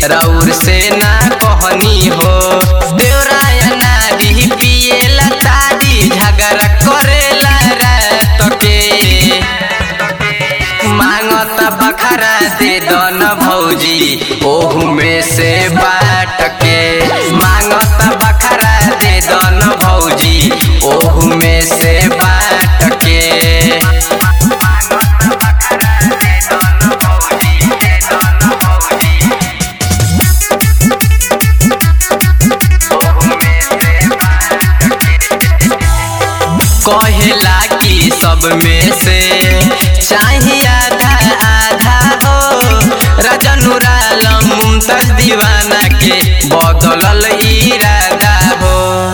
रौर से ना कहनी हो देवराया नारी पिएला तारी झगड़ा करेला रात के मांगत बखरा दे दन भौजी ओहू में से बाट के मांगत बखरा दे दन भौजी ओहू में से बाट के कहेला कि सब में से चाहिए आधा आधा हो रजनुराल मुमताज दीवाना के बदलल इरादा हो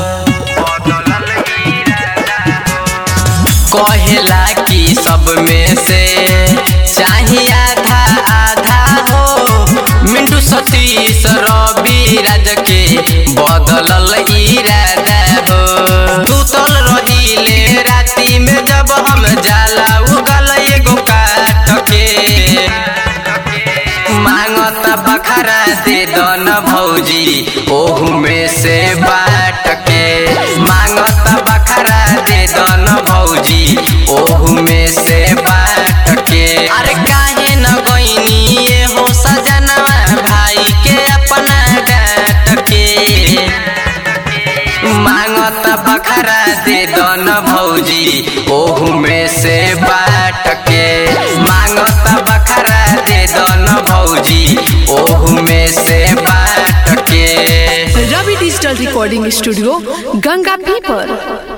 कहेला कि सब में से चाहिए आधा आधा हो मिंटू सतीश रवि राज के बदलल इरादा हो सुतल रहिले राती में जब हम जाला उगल एगो काट के मांगत बखरा दे दन भौजी ओहू में से बाट के मांगत बखरा दे दन भौजी ओहू में से बाट के अरे काहे न गईनी ये हो सजनवा भाई के अपना डाट के मांगत बखरा दे दन भौजी ओहू में से बाट के मांगत बखरा दे दन भौजी ओहू में से बाट के Ravi digital recording studio Ganga पीपर